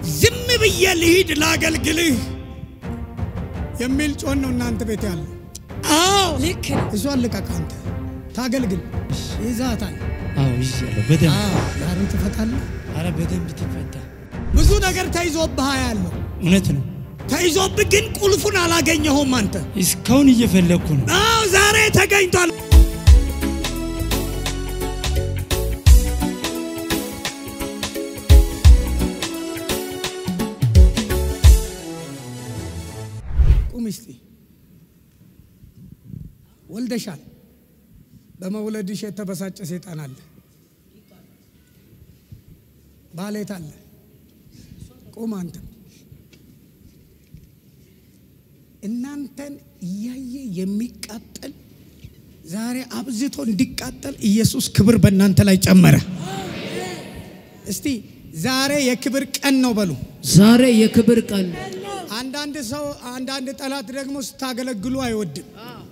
ዝም ብዬ ልሂድ ላገልግልህ የሚል ጮን ነው እናንተ ቤት ያለው። አዎ ልክ ነው። እሷን ልቀቅ አንተ ታገልግል። ይዛታል። አዎ ይዣለሁ። በደንብ አዎ፣ ዛሬ ትፈታለህ። አረ በደንብ ትፈታ። ብዙ ነገር ተይዞብህ ያለው እውነት ነው። ተይዞብህ ግን ቁልፉን አላገኘሁም አንተ። እስካሁን እየፈለግኩ ነው። አዎ ዛሬ ተገኝቷል። ቁም እስቲ። ወልደሻል። በመውለድሽ የተበሳጨ ሴጣን አለ። ባሌት አለ። ቁም አንተም እናንተን እያየ የሚቃጠል ዛሬ አብዝቶ እንዲቃጠል ኢየሱስ ክብር በእናንተ ላይ ጨመረ። እስቲ ዛሬ የክብር ቀን ነው በሉ። ዛሬ የክብር ቀን አንዳንድ ሰው አንዳንድ ጠላት ደግሞ ስታገለግሉ አይወድም።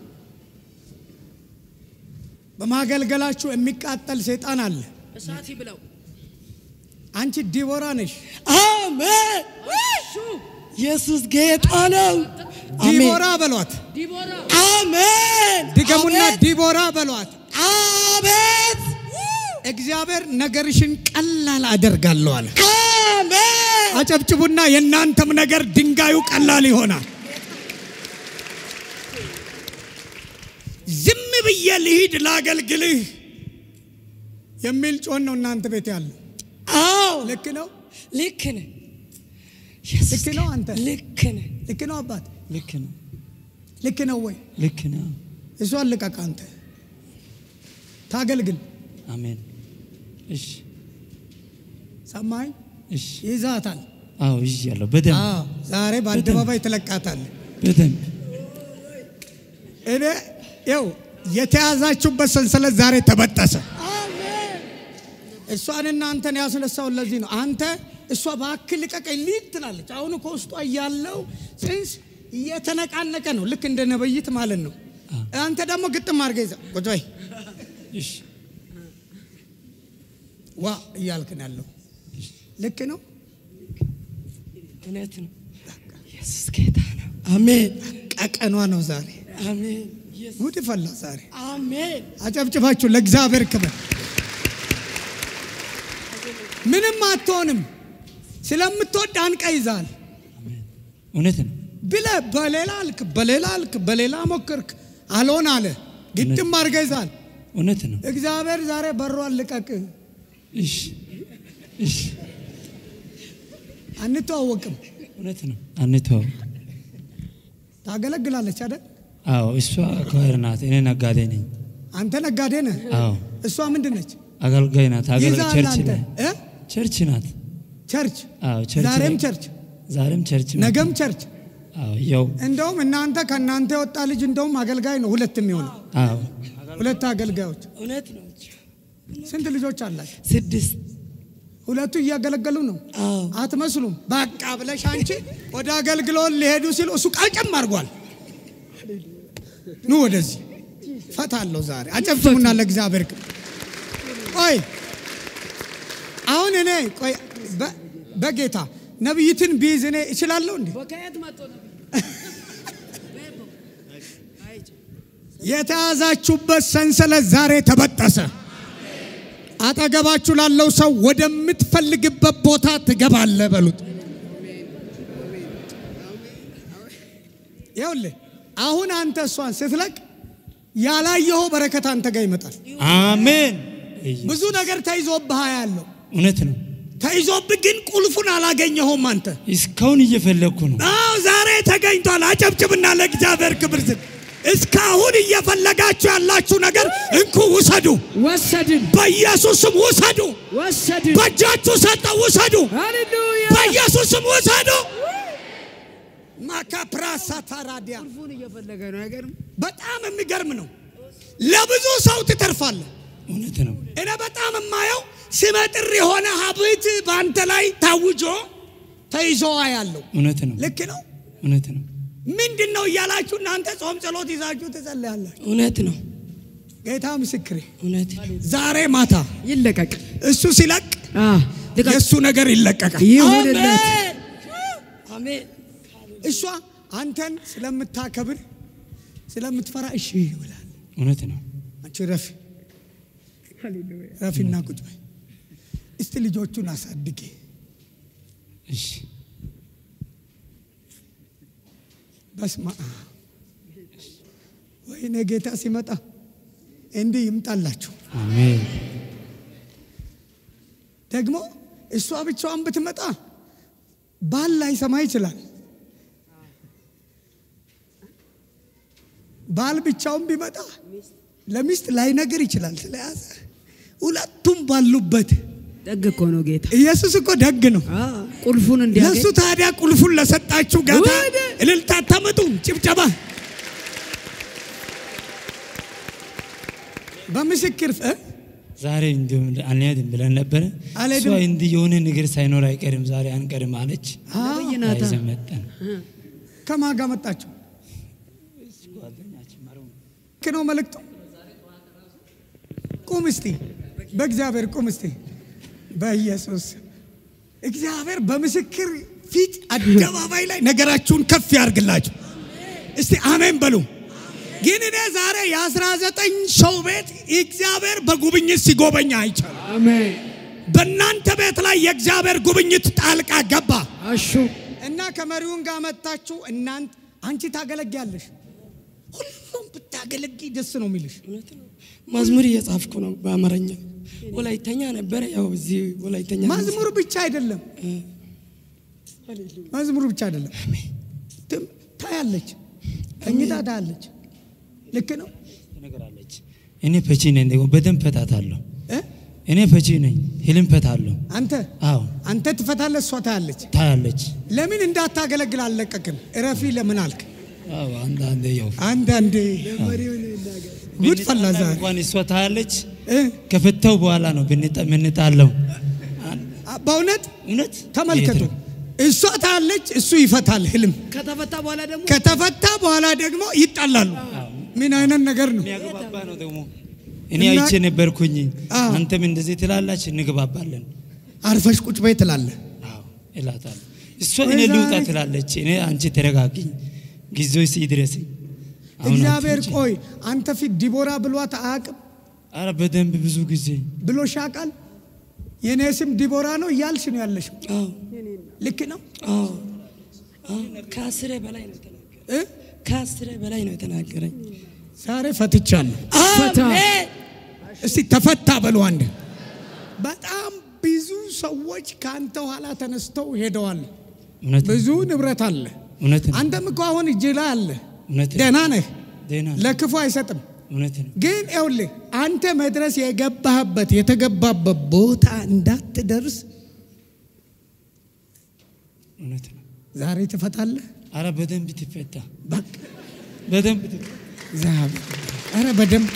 በማገልገላችሁ የሚቃጠል ሰይጣን አለ። እሳት ይብላው። አንቺ ዲቦራ ነሽ። አሜን። ኢየሱስ ጌታ ነው። ዲቦራ በሏት። ዲቦራ አሜን። ድገሙና አቤት፣ ዲቦራ በሏት። አቤት እግዚአብሔር ነገርሽን ቀላል አደርጋለሁ አለ። አሜን። አጨብጭቡና የእናንተም ነገር ድንጋዩ ቀላል ይሆናል። ዝም ብዬ ልሂድ ላገልግልህ የሚል ጮን ነው እናንተ ቤት ያለው። አዎ ልክ ነው፣ ልክ ነህ። ኢየሱስ ልክ ነው። አንተ ልክ ነህ። ልክ ነው አባት፣ ልክ ነው። ልክ ነው ወይ? ልክ ነው። እሷን ልቀቅ አንተ ታገልግል። አሜን። እሺ፣ ሰማኝ እሺ። ይዛታል። አዎ ይዣለሁ። በደንብ አዎ ዛሬ በአደባባይ ትለቃታለህ። በደንብ እኔ ይው የተያዛችሁበት ሰንሰለት ዛሬ ተበጠሰ። እሷንና አንተን ያስነሳውን ለዚህ ነው። አንተ እሷ በአክል ልቀቀኝ ሊድ ትላለች። አሁን እኮ ውስጧ ያለው ጽንስ እየተነቃነቀ ነው፣ ልክ እንደ ነብይት ማለት ነው። አንተ ደግሞ ግጥም አድርገህ ይዘህ ቁጭ በይ እሺ፣ ዋ እያልክ ነው ያለው። ልክ ነው። እውነት ነው። ኢየሱስ ጌታ ነው። አሜን። ቀቀኗ ነው ዛሬ። አሜን። ጉድ ፈላ ዛሬ። አሜን። አጨብጭባችሁ ለእግዚአብሔር ክብር። ምንም አትሆንም። ስለምትወድ አንቀ ይዛል እውነት ነው። ብለ በሌላ አልክ፣ በሌላ አልክ፣ በሌላ ሞክርክ፣ አልሆን አለ። ግጥም አድርገህ ይዛል። እውነት ነው። እግዚአብሔር ዛሬ በሯን ልቀቅ። እሺ፣ እሺ። አንተዋወቅም። እውነት ነው። አንተው። ታገለግላለች አይደል? አዎ እሷ ከወር ናት። እኔ ነጋዴ ነኝ። አንተ ነጋዴ ነህ። አዎ እሷ ምንድን ነች? አገልጋይ ናት። አገልጋይ ይዛል ቸርች አንተ ነው። እ? ቸርች ናት። ቸርች አዎ ቸርች ዛሬም ላይ- ቸርች ዛሬም ቸርች ናት። ነገም ቸርች። አዎ ያው እንደውም እናንተ ከእናንተ የወጣ ልጅ እንደውም አገልጋይ ነው። ሁለት የሚሆነው አዎ ሁለት አገልጋዮች። እውነት ነው። ስንት ልጆች አላችሁ? ስድስት ሁለቱ እያገለገሉ ነው። አዎ አትመስሉም። በቃ ብለሽ አንቺ ወደ አገልግሎት ሊሄዱ ሲሉ እሱ ቃጨም አድርጓል። ኑ ወደዚህ ፈታለሁ ዛሬ። አጨብጭቡና ለእግዚአብሔር ክብር። ቆይ አሁን እኔ ቆይ በ- በጌታ ነቢይትን ቢይዝ እኔ እችላለሁ እንዴ? ከየት መጥቶ ነበር? የተያዛችሁበት ሰንሰለት ዛሬ ተበጠሰ። አጠገባችሁ ላለው ሰው ወደምትፈልግበት ቦታ ትገባለህ በሉት። ይኸውልህ አሁን አንተ እሷን ስትለቅ ያላየኸው በረከት አንተ ጋር ይመጣል። አሜን። ብዙ ነገር ተይዞብህ ያለው እውነት ነው። ተይዞብህ ግን ቁልፉን አላገኘኸውም አንተ። እስካሁን እየፈለግኩ ነው። አዎ ዛሬ ተገኝቷል። አጨብጭብና ለእግዚአብሔር ክብር ስጥ። እስካሁን እየፈለጋችሁ ያላችሁ ነገር እንኩ ውሰዱ። ወሰድን በኢየሱስ ስም ውሰዱ። ወሰድን። በእጃችሁ ሰጠው ውሰዱ። ሃሌሉያ በኢየሱስ ስም ውሰዱ። ማካፕራሳ ታራዲያ ቁልፉን እየፈለገ ነው። አይገርም? በጣም የሚገርም ነው። ለብዙ ሰው ትተርፋለህ። እውነት ነው። እኔ በጣም የማየው ስመጥር የሆነ ሀብት በአንተ ላይ ታውጆ ተይዞ ያለው እውነት ነው። ልክ ነው። እውነት ነው። ምንድን ነው እያላችሁ እናንተ ጾም ጸሎት ይዛችሁ ትጸልያላችሁ። እውነት ነው። ጌታ ምስክሬ እውነት ዛሬ ማታ ይለቀቅ። እሱ ሲለቅ አ ልቀቅ። የእሱ ነገር ይለቀቃል። ይሁንለት። አሜን። አሜን እሷ አንተን ስለምታከብር ስለምትፈራ እሺ ይብላል። እውነት ነው። አንቺ ረፊ ረፊና ቁጭ በይ እስቲ ልጆቹን አሳድጌ እሺ በስማ ወይኔ ጌታ ሲመጣ እንዲህ ይምጣላችሁ። አሜን ደግሞ እሷ ብቻዋን ብትመጣ ባል ላይሰማ ይችላል። ባል ብቻውን ቢመጣ ለሚስት ላይነግር ይችላል ስለያዘ ሁለቱም ባሉበት ደግ እኮ ነው ጌታ። ኢየሱስ እኮ ደግ ነው። አ ቁልፉን ለእሱ እንዲያገኝ ታዲያ ቁልፉን ለሰጣችሁ ጌታ እልልታ ታመጡ ጭብጨባ በምስክር እ? ዛሬ እንዲሁም አንሄድም ብለን ነበረ። አልሄድም። እሷ እንዲህ የሆነ ነገር ሳይኖር አይቀርም ዛሬ አንቀርም አለች። ነብይ ናታ። ይዘን መጣን። ከማን ጋር መጣችሁ? ልክ ነው መልእክቱ። ቁም እስቲ፣ በእግዚአብሔር ቁም እስቲ፣ በኢየሱስ እግዚአብሔር በምስክር ፊት አደባባይ ላይ ነገራችሁን ከፍ ያርግላችሁ። እስቲ አሜን በሉ። ግን እኔ ዛሬ የአስራ ዘጠኝ ሰው ቤት እግዚአብሔር በጉብኝት ሲጎበኛ አይቻልም። አሜን። በእናንተ ቤት ላይ የእግዚአብሔር ጉብኝት ጣልቃ ገባ አሹ እና ከመሪውን ጋር መጣችሁ። እናንተ አንቺ ታገለጊያለሽ፣ ሁሉም ብታገለጊ ደስ ነው የሚልሽ። እውነት ነው። መዝሙር እየጻፍኩ ነው በአማርኛ። ወላይተኛ ነበረ። ያው እዚህ ወላይተኛ መዝሙር ብቻ አይደለም፣ መዝሙር ብቻ አይደለም። ትም- ታያለች፣ ተኝታ ታያለች። ልክ ነው ትነግራለች። እኔ ፈቺ ነኝ፣ ደግሞ በደንብ ፈታታለሁ። እ? እኔ ፈቺ ነኝ፣ ህልም ፈታለሁ። አንተ አዎ አንተ ትፈታለህ፣ እሷ ታያለች። ታያለች። ለምን እንዳታገለግል አልለቀቅም? እረፊ ለምን አልክ? አዎ አንዳንዴ ያው አንዳንዴ ጉድ ፈላ ዛሬ እንኳን እሷ ታያለች። እ? ከፈተው በኋላ ነው ብንጣ- የምንጣለው። አ- በእውነት እውነት ተመልከቱ። ይሄ ነው። እሷ ታያለች፣ እሱ ይፈታል ህልም ከተፈታ በኋላ ደግሞ ከተፈታ በኋላ ደግሞ ይጣላሉ። ምን አይነት ነገር ነው? የሚያግባባ ነው ደግሞ እኔ እና- አይቼ ነበርኩኝ። አዎ። አንተም እንደዚህ ትላላች፣ እንግባባለን። አርፈሽ ቁጭ በይ ትላለህ። አዎ እላታለሁ። እሷ ወይ እኔ ልውጣ ዛሬ- ትላለች፣ እኔ አንቺ ተረጋጊኝ፣ ጊዜው ሲድረስ አሁን እግዚአብሔር አትውጪ። ቆይ አንተ ፊት ዲቦራ ብሏት አያውቅም አረ በደንብ ብዙ ጊዜ ብሎሽ ያውቃል። የእኔ ስም ዲቦራ ነው እያልሽ ነው ያለሽው። አዎ ልክ ነው አዎ አዎ። ከአስሬ በላይ ነው የተናገረኝ። እ? ከአስሬ በላይ ነው የተናገረኝ። ዛሬ ፈትቻለሁ። ፈታ። አሜን እስቲ ተፈታ በሉ አንድ። በጣም ብዙ ሰዎች ከአንተ ኋላ ተነስተው ሄደዋል። እውነት ነው፣ ብዙ ንብረት አለ። እውነት ነው፣ አንተም እኮ አሁን እጅ ላይ አለ። እውነት ነው፣ ደህና ነህ፣ ደህና ነው፣ ለክፉ አይሰጥም። እውነት ነው። ግን ይኸውልህ አንተ መድረስ የገባህበት የተገባበት ቦታ እንዳትደርስ እውነት ነው። ዛሬ ትፈታለህ። አረ በደንብ ትፈታ፣ በቃ በደንብ ትፈታ። እግዚአብሔር ኧረ በደንብ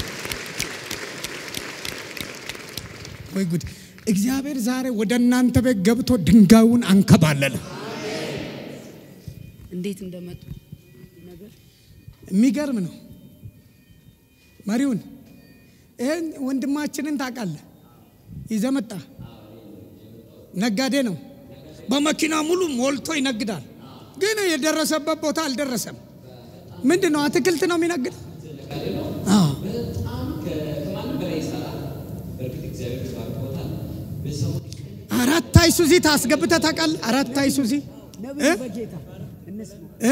ወይ ጉድ! እግዚአብሔር ዛሬ ወደ እናንተ ቤት ገብቶ ድንጋዩን አንከባለለ። እንዴት እንደመጡ ነገር የሚገርም ነው። መሪውን ይህን ወንድማችንን ታውቃለህ? ይዘህ መጣ። ነጋዴ ነው። በመኪና ሙሉ ሞልቶ ይነግዳል። ግን የደረሰበት ቦታ አልደረሰም። ምንድን ነው? አትክልት ነው የሚነግድ። አዎ አራት አይሱዚ ታስገብተህ ታውቃለህ? አራት አይሱዚ እ? በጌታ እነሱ እ?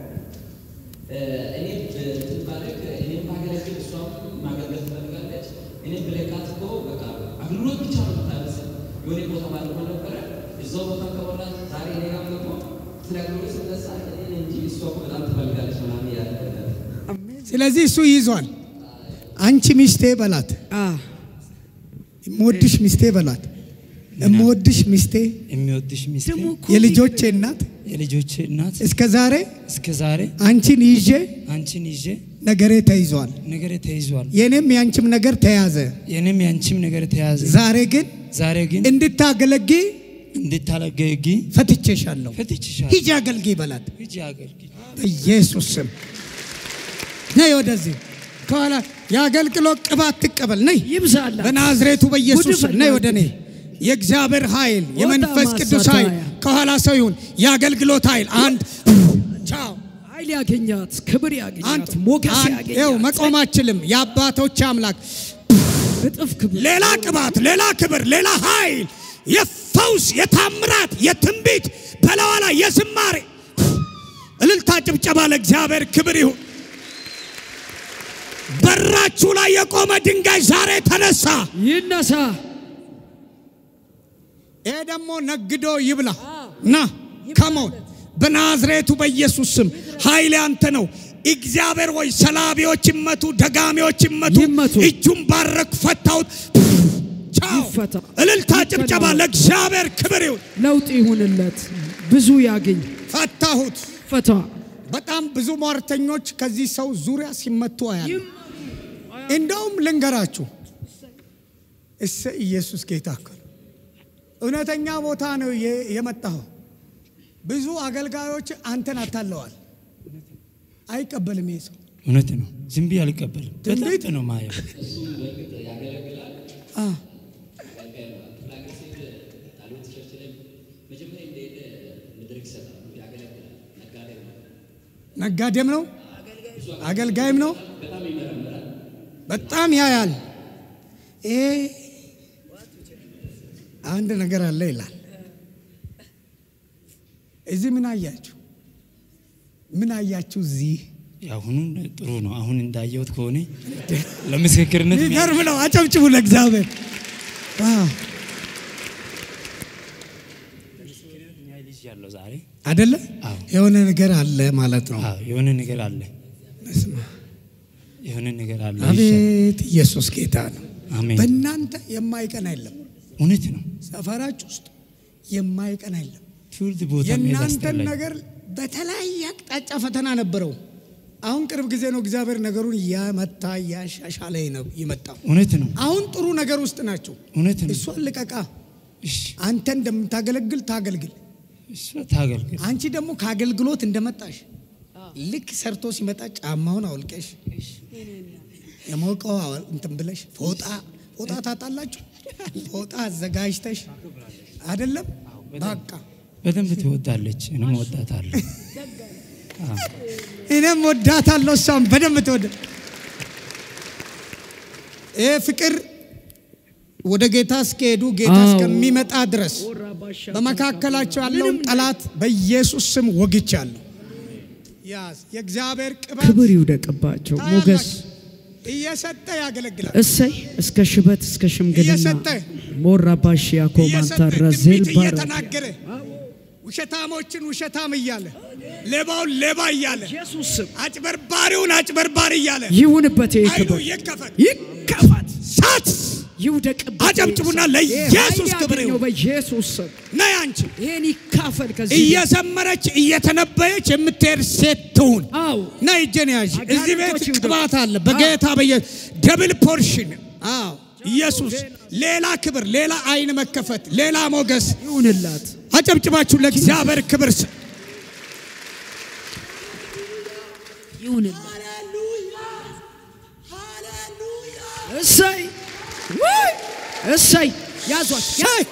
ስለዚህ እሱ ይዟል። አንቺ ሚስቴ በላት፣ አ የምወድሽ ሚስቴ በላት፣ የምወድሽ ሚስቴ፣ የሚወድሽ ሚስቴ፣ ደግሞ እኮ የልጆቼ እናት የልጆቼ እናት እስከ ዛሬ እስከ ዛሬ አንቺን ይዤ አንቺን ይዤ ነገሬ ተይዟል። ነገሬ ተይዟል። የኔም የአንቺም ነገር ተያዘ። የኔም ያንቺም ነገር ተያዘ። ዛሬ ግን ዛሬ ግን እንድታገለጊ እንድታለገጊ ፈትቼሻለሁ። ፈትቼሻለሁ። ሂጂ አገልጊ በላት ሂጂ አገልግል። በኢየሱስ ስም። ነይ ወደዚህ ከኋላ የአገልግሎት ቅባት ትቀበል። ነይ ይብዛላ በናዝሬቱ በኢየሱስ ስም ጉድ ነይ ፈላ ወደ እኔ። የእግዚአብሔር ኃይል የመንፈስ ወጣ ቅዱስ ማሳታያ። ኃይል ከኋላ ሰው ይሁን የአገልግሎት ኃይል አንድ ቻው ኃይል ያገኛት፣ ክብር ያገኛት፣ አንድ ሞገስ አንድ ይኸው ያገኛት፣ መቆም አችልም የአባቶች አምላክ እጥፍ ክብር ሌላ ቅባት ሌላ ክብር ሌላ ኃይል የፈውስ የታምራት የትንቢት በላዋ ላይ የዝማሬ እልልታ ጭብጨባ ለእግዚአብሔር ክብር ይሁን በራችሁ ላይ የቆመ ድንጋይ ዛሬ ተነሳ ይነሳ። ይሄ ደግሞ ነግዶ ይብላ ና ከሞን በናዝሬቱ በኢየሱስ ስም ኃይል ያንተ ነው እግዚአብሔር ወይ ሰላቢዎች ይመቱ ደጋሚዎች ይመቱ ይመቱ። እጁን ባረክ ፈታሁት ቻው ይፈታ። እልልታ ጭብጨባ ለእግዚአብሔር ክብር ይሁን ለውጥ ይሁንለት፣ ብዙ ያገኝ፣ ፈታሁት ፈታ። በጣም ብዙ ሟርተኞች ከዚህ ሰው ዙሪያ ሲመቱ አያለ እንደውም ልንገራችሁ እሰ ኢየሱስ ጌታ እኮ ነው። እውነተኛ ቦታ ነው የ- የመጣኸው። ብዙ አገልጋዮች አንተን አታለዋል። አይቀበልም ይሄ ሰው እውነት ነው። ዝም ብዬ አልቀበልም። ትንቢት? በጣም ነው ማየው። አ ነጋዴም ነው አገልጋይም ነው። በጣም ያያል። ይሄ አንድ ነገር አለ ይላል። እዚህ ምን አያችሁ? ምን አያችሁ? እዚህ የአሁኑን ጥሩ ነው። አሁን እንዳየሁት ከሆነ ለምስክርነት ሚገርም ነው። አጨብጭቡ ለእግዚአብሔር። ዋው! ልጅ ያለው ዛሬ አይደለ አዎ። የሆነ ነገር አለ ማለት ነው። አዎ፣ የሆነ ነገር አለ፣ በስመ አብ። የሆነ ነገር አለ። አቤት ኢየሱስ ጌታ ነው። አሜን። በእናንተ የማይቀን አይለም። እውነት ነው። ሰፈራችሁ ውስጥ የማይቀን አይለም። ትውልድ ቦታ መሄድ የእናንተን አስጠላኝ። ነገር በተለያየ አቅጣጫ ፈተና ነበረው። አሁን ቅርብ ጊዜ ነው እግዚአብሔር ነገሩን እያመታ እያሻሻለ ነው የመጣው። እውነት ነው። አሁን ጥሩ ነገር ውስጥ ናቸው። እውነት ነው። እሷን ልቀቃ። እሺ፣ አንተ እንደምታገለግል ታገልግል። እሷ ታገልግል። አንቺ ደግሞ ከአገልግሎት እንደመጣሽ ልክ ሰርቶ ሲመጣ ጫማውን አውልቀሽ የሞቀው አወል- እንትን ብለሽ ፎጣ ፎጣ ታጣላችሁ። ፎጣ አዘጋጅተሽ አይደለም በቃ በደንብ ትወዳለች፣ እኔም ወዳታለሁ። እኔም ወዳታለሁ፣ እሷም በደንብ ትወደ ይህ ፍቅር ወደ ጌታ እስከሄዱ ጌታ አዎ። እስከሚመጣ ድረስ በመካከላቸው ያለውን ጠላት በኢየሱስ ስም ወግቻለሁ። ያዝ የእግዚአብሔር ቅባት ክብር ይውደቅባቸው፣ ሞገስ እየሰጠ ያገለግላል። እሰይ እስከ ሽበት እስከ ሽምግልና እየሰጠ ሞራባሽ ያኮማንታ እየሰጠ ረዜል ትንቢት ባራ እየተናገረ ውሸታሞችን ውሸታም እያለ ሌባውን ሌባ እያለ ኢየሱስ ስም አጭበርባሪውን አጭበርባሪ እያለ ይሁንበት፣ ይህ ኃይሉ ክብር ይከፈት ይከፋት፣ ሳት ይውደቅበት። አጨብጭቡና ይህ ለኢየሱስ ኃይል ክብር ያገኘው ይሁን። በኢየሱስ ስም ነይ አንቺ ይሄን ይካፈል ከዚህ እየዘመረች እየተነበየች የምትሄድ ሴት ትሁን። አው ነይ እጄን ያዥ። እዚህ ቤት አጋንንቶች ይውደቁ። ቅባት አለ በጌታ በየ ደብል ፖርሽን። አዎ ኢየሱስ ሌላ ክብር፣ ሌላ አይን መከፈት፣ ሌላ ሞገስ። ይሁንላት። አጨብጭባችሁ ለእግዚአብሔር ክብር ስ ይሁንላት። እሰይ ውይ! እሰይ ያዟት ሻይ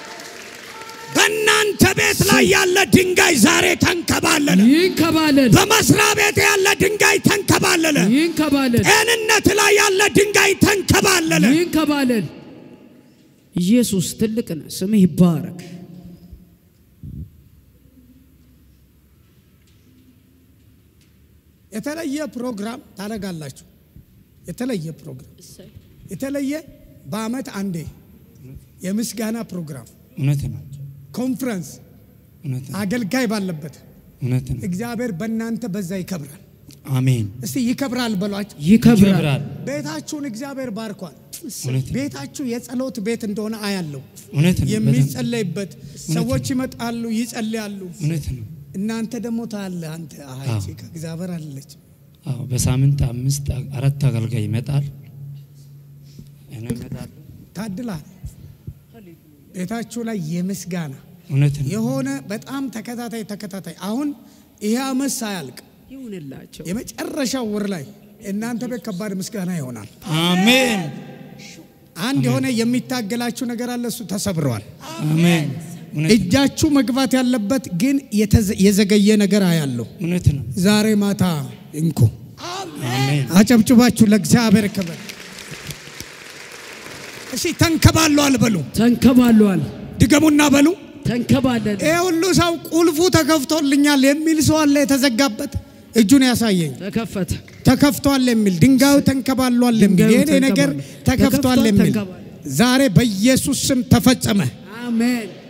በእናንተ ቤት ላይ ያለ ድንጋይ ዛሬ ተንከባለለ። ይንከባለል በመስሪያ ቤት ያለ ድንጋይ ተንከባለለ። ይንከባለል ጤንነት ላይ ያለ ድንጋይ ተንከባለለ። ይንከባለል። ኢየሱስ ትልቅ ነህ፣ ስምህ ይባረክ። የተለየ ፕሮግራም ታደርጋላችሁ። የተለየ ፕሮግራም የተለየ በአመት አንዴ የምስጋና ፕሮግራም እውነት ነው። ኮንፈረንስ እውነት ነው። አገልጋይ ባለበት እውነት ነው። እግዚአብሔር በእናንተ በዛ ይከብራል። አሜን። እስቲ ይከብራል በሏቸው። ይከብራል። ይከብራል። ቤታችሁን እግዚአብሔር ባርኳል። እውነት ነው። ቤታችሁ የጸሎት ቤት እንደሆነ አያለው። እውነት ነው። በደንብ የሚጸለይበት ሰዎች ይመጣሉ፣ ይጸልያሉ። እውነት ነው። እናንተ ደግሞ ታለ አንተ አይ አዎ። ቺ ከእግዚአብሔር አለች አዎ፣ በሳምንት አምስት አራት አገልጋይ ይመጣል። እኔ እመጣለሁ። ታድላል። ቤታችሁ ላይ የምስጋና እውነት ነው። የሆነ በጣም ተከታታይ ተከታታይ አሁን ይሄ አመት ሳያልቅ ይሁንላቸው። የመጨረሻው ወር ላይ እናንተ ቤት ከባድ ምስጋና ይሆናል። አሜን። አንድ የሆነ የሚታገላችሁ ነገር አለ፣ እሱ ተሰብረዋል። አሜን። እውነት ነው። እጃችሁ መግባት ያለበት ግን የተዘ- የዘገየ ነገር አያለሁ። እውነት ነው። ዛሬ ማታ እንኩ አሜን። አጨብጭባችሁ ለእግዚአብሔር ክብር። እሺ ተንከባሏል በሉ፣ ተንከባሏል። ድገሙና በሉ። ተንከባለን። ይህ ሁሉ ሰው ቁልፉ ተከፍቶልኛል የሚል ሰው አለ። የተዘጋበት እጁን ያሳየኝ። ተከፈተ። ተከፍቷል የሚል ድንጋዩ ተንከባሏል የሚል ድንጋዩ የኔ ነገር ተንከባሏል። ተከፍቷል ተከፍቷል፣ የሚል ተንከባሏል። ዛሬ በኢየሱስ ስም ተፈጸመ። አሜን